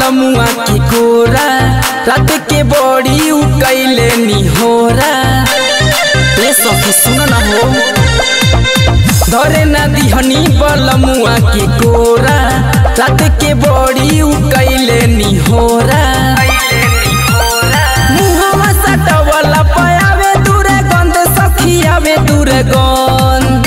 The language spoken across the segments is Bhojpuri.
बलमुआ के कोरा रात के बड़ी उ कैले निहोरा ए सखी सुन न हो धरे न दिहनी बलमुआ के कोरा रात के बड़ी उ कैले निहोरा मुहवा सटवला पयावे दूरे गंध सखी आवे दूरे गंध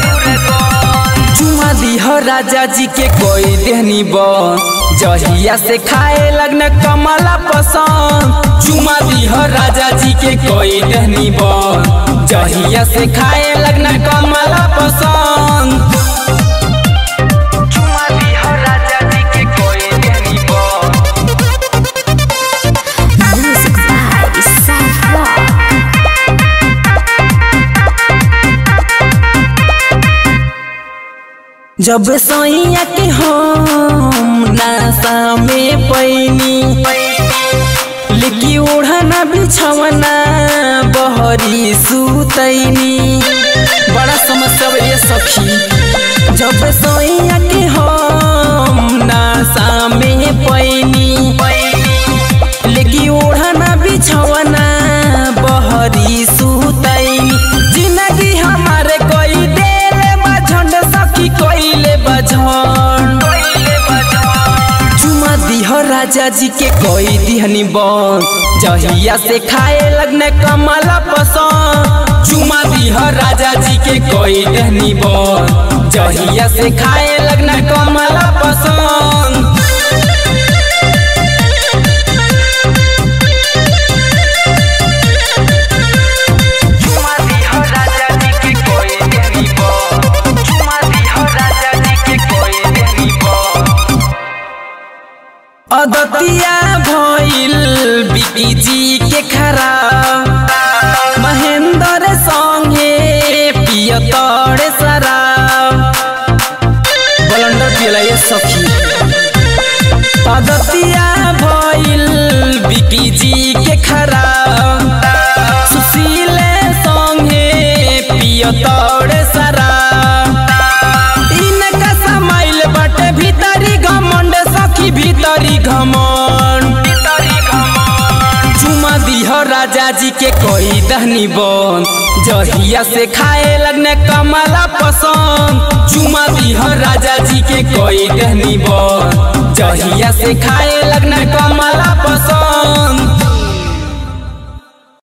चुमा दिह राजा जी के कोई देहनी बन जहिया से खाए लगने कमला पसंद चुमा दिह राजा जी के कोई देहनी बन जहिया से खाए लगने कमला पसंद चुमा दिह राजा जी के कोई देहनी बन Music by Isaac Rock. जब सैया के हम नासा में पैनी लेकी ओढ़ना बिछवना बहरी सुतैनी बड़ा समस्या बा ये सखी जब सैया के हम नासा में पैनी लेकी ओढ़ना बिछवना बहरी सुतैनी जिंदगी हमारे कोई देले बझंड सखी कोइले बझंड चुमा दिह राजा जी के कोई दिहनी बन जहिया से खाए लगने कमला पसंद चुमा दिह राजा जी के कोई देहनी बन जहिया से खाए लगने कमला पसंद चुमा दिह राजा जी के कोई देहनी बन चुमा दिह राजा जी के कोई देहनी बन अदतिया भइल बिकी जी के खराब महेंद्र संगे पियतड़ शराब बलंडर पियला ये सखी अदतिया भइल बिकी जी के खराब सुशील संगे पियतड़ शराब इनका समाइल बाटे भीतरी घमंड सखी भीतरी घमंड चुमा दिह राजा जी के कोई दहनी बन जहिया से खाए लगने कमला पसंद चुमा दिह राजा जी के कोई दहनी बन जहिया से खाए लगने कमला